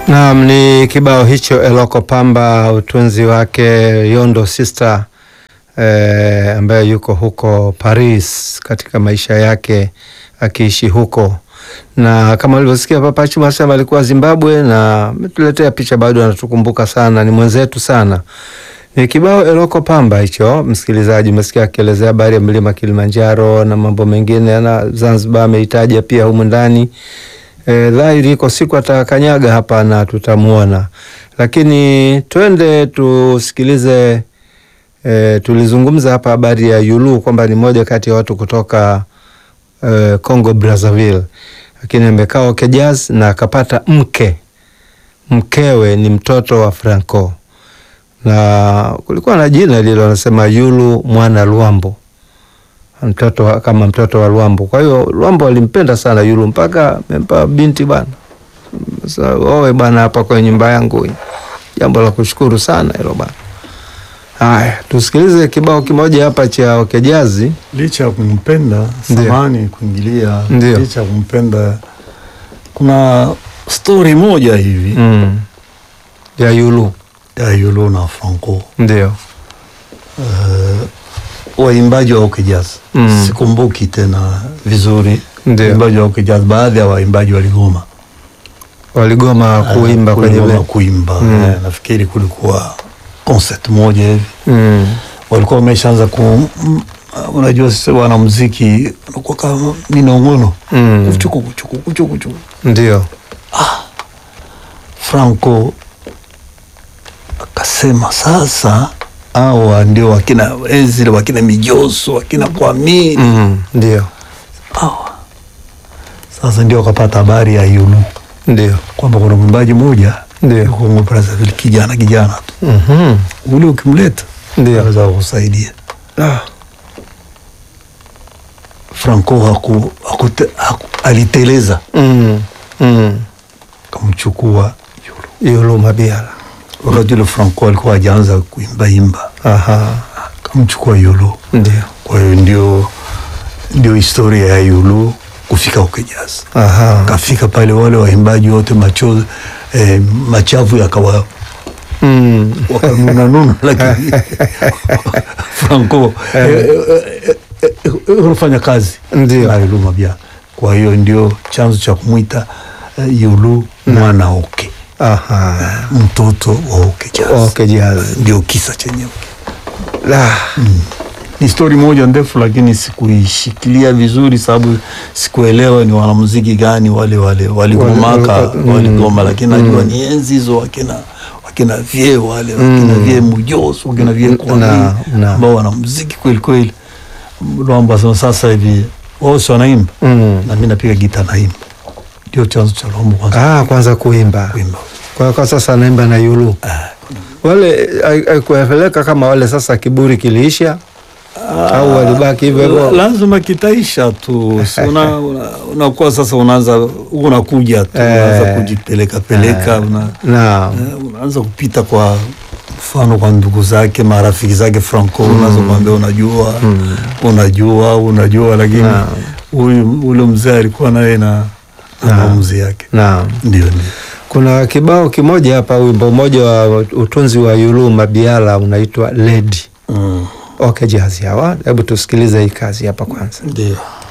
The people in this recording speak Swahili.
Naam, ni kibao hicho Eloko Pamba, utunzi wake Yondo Sister eh, ambaye yuko huko Paris katika maisha yake akiishi huko, na kama ulivyosikia Papa Chuma sema alikuwa Zimbabwe na ametuletea picha, bado anatukumbuka sana, ni mwenzetu sana. Ni kibao Eloko Pamba hicho, msikilizaji, umesikia akielezea habari ya mlima Kilimanjaro na mambo mengine, na Zanzibar ameitaja pia humu ndani. E, dhahiri iko siku atakanyaga hapa na tutamuona, lakini twende tusikilize. E, tulizungumza hapa habari ya Yulu kwamba ni moja kati ya watu kutoka e, Congo Brazzaville, lakini amekaa OK Jazz na akapata mke, mkewe ni mtoto wa Franco na kulikuwa na jina lile wanasema Yulu mwana Luambo mtoto wa, kama mtoto wa Luambo. Kwa hiyo Luambo alimpenda sana Yulu mpaka amempa binti bwana, sasa owe bwana hapa kwenye nyumba yangu. Jambo la kushukuru sana hilo bwana. Haya, tusikilize kibao kimoja hapa cha OK Jazz. Licha ya kumpenda Ndio. samani kuingilia, Ndio. licha ya kumpenda, kuna stori moja hivi Mm. ya Yulu ya Yulu na Franco ndio. waimbaji wa OK Jazz Mm. sikumbuki tena vizuri Ndio. waimbaji wa OK Jazz, baadhi ya waimbaji waligoma Waligoma kuimba Eh, kwenye kuligoma be- kuimba Mm. Eh, nafikiri kulikuwa concert moja hivi mm. walikuwa wameshaanza ku mm, unajua sisi wanamuziki unakuwa kama minong'ono Mm. kuchuku kuchuku kuchuku kuchuku Ndio. Franco akasema sasa hawa ndio wakina Ezra wakina Mijoso wakina Kwamini Mm. Ndio. hawa sasa ndio wakapata habari ya Yulu Ndio. kwamba kuna mwimbaji mmoja Ndio. yuko Congo Brazzaville, kijana kijana tu Mhm. ule ukimleta Ndio. anaweza kukusaidia. Ah. Franco haku, haku, haku, aliteleza Mm. Mm. akamchukua Yulu. Yulu Mabiala. Wakati ule Franco alikuwa hajaanza kuimbaimba, Aha. akamchukua Yulu. Ndio. Kwa hiyo ndio ndio historia ya Yulu kufika OK Jazz. Aha. Kafika pale, wale waimbaji wote machozi eh, machafu yakawa Mm. wakanuna nuna, lakini Franco eh, eh, eh, eh, eh, unafanya kazi Ndio. na Yulu Mabia. Kwa hiyo ndio chanzo cha kumwita eh, Yulu mwana OK, Aha. mtoto wa OK Jazz. OK Jazz. Ndio kisa chenyewe. La. ni stori moja ndefu lakini sikuishikilia vizuri sababu sikuelewa ni wanamuziki gani wale wale waligomaka Wale- mm. waligoma lakini najua ni enzi hizo wakina wakina vie wale wakina vie mujoso wakina vie kwami Na- na. ambao wanamuziki kweli kweli Lwambo asema sasa hivi wao si wanaimba Mm. na mi napiga gita naimba ndio chanzo cha Lwambo kwanza Ah, kwanza kuimba. kuimba Kwa kwa sasa anaimba na Yulu. Ah, Wale kueleka kama wale sasa kiburi kiliisha au walibaki hivyo La- hivyo. lazima kitaisha tu Si una- una- unakuwa sasa unaanza unakuja tu Eh. unaanza kujipeleka peleka una, Naam. eh, unaanza kupita kwa mfano kwa ndugu zake marafiki zake Franco unaanza kuambia unajua unajua unajua lakini Naam. huyu ule mzee alikuwa naye na na maamuzi yake Naam. ndio ndio Kuna kibao kimoja hapa, wimbo mmoja wa utunzi wa Yulu Mabiala unaitwa Lady. mm. OK Jazz hawa. Hebu tusikilize hii kazi hapa kwanza. ndio